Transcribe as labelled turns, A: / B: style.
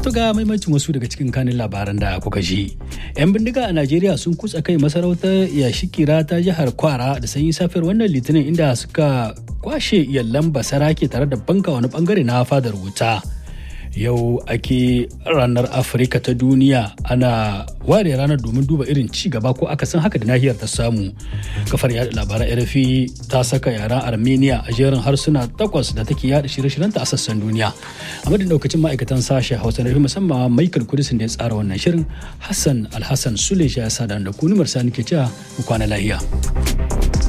A: To ga maimacin wasu daga cikin kanin labaran da kuka ji. 'Yan bindiga a Najeriya sun kutsa kai masarautar Yashikira ta jihar Kwara da sanyi safiyar wannan litinin inda suka kwashe yallan basarake tare da banka wani bangare na fadar wuta. Yau ake ranar Afirka ta duniya ana ware ranar domin duba irin ci gaba ko akasin haka da nahiyar ta samu. Kafar yada labaran RFI ta saka yaren Armenia a jerin harsuna takwas da take yada shirye-shiryenta a sassan duniya. A madadin daukacin ma'aikatan sashen Hausa na musamman Michael Kudisin da ya tsara wannan shirin Hassan Alhassan Sule ya sa da ku numar sani ke cewa mu kwana lahiya.